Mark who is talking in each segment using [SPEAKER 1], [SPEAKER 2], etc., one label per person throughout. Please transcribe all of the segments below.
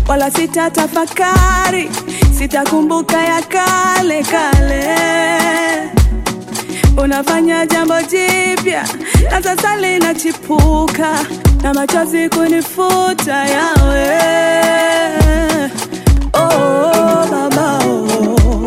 [SPEAKER 1] wala sitatafakari, sitakumbuka ya kale kale. Unafanya jambo jipya na sasa linachipuka, na machozi kunifuta yawe. Oh, baba oh.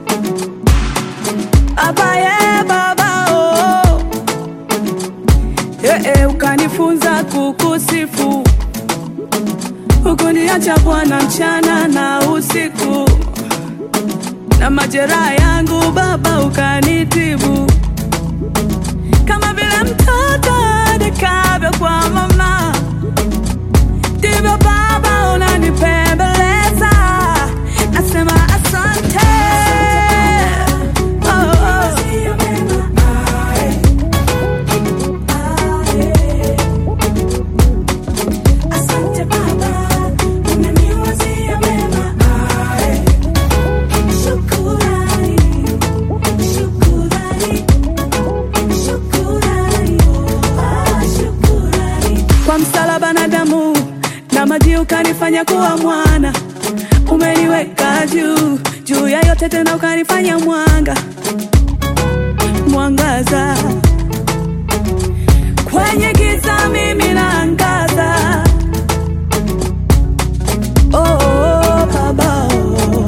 [SPEAKER 1] Abaye baba oh. Eh, eh, ukanifunza kukusifu hukuniacha Bwana mchana na usiku, na majeraha yangu Baba ukanitibu, kama vile mtoto adekavyo kwa mama, ndivyo Baba unanipembeleza. Nasema asante, oh, oh. Asante Baba, unaniwazia mema. Ae. Shukurani, shukurani, shukurani, ah, shukurani. Kwa msalaba na damu na maji ukanifanya kuwa mwana, umeniweka juu juu ya yote, tena ukanifanya mwanga mwangaza kwenye giza, mimi naangaza. Oh, oh, baba, oh.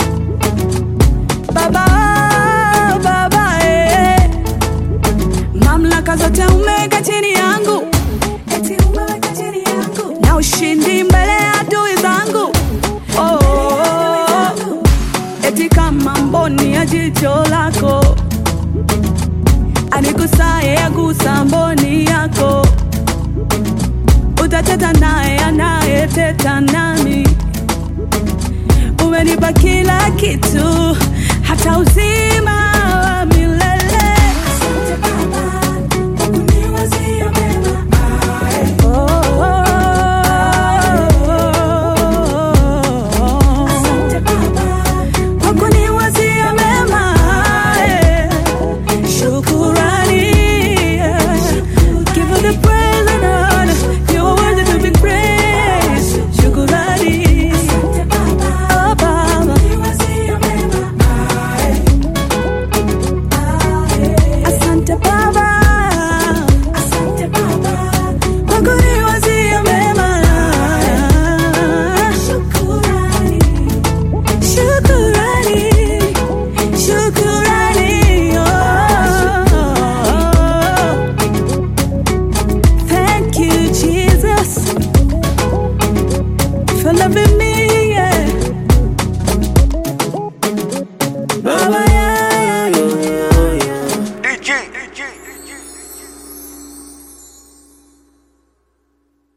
[SPEAKER 1] Baba, oh, baba, eh. Mamlaka zote umeweka chini yangu, eti umeweka chini yangu, na ushindi mbele ya adui zangu. Oh, oh, oh. Eti kama mboni ya jicho lako anigusaye agusa mboni yako, utateta naye anayeteta nami. Umenipa kila kitu, hata uzima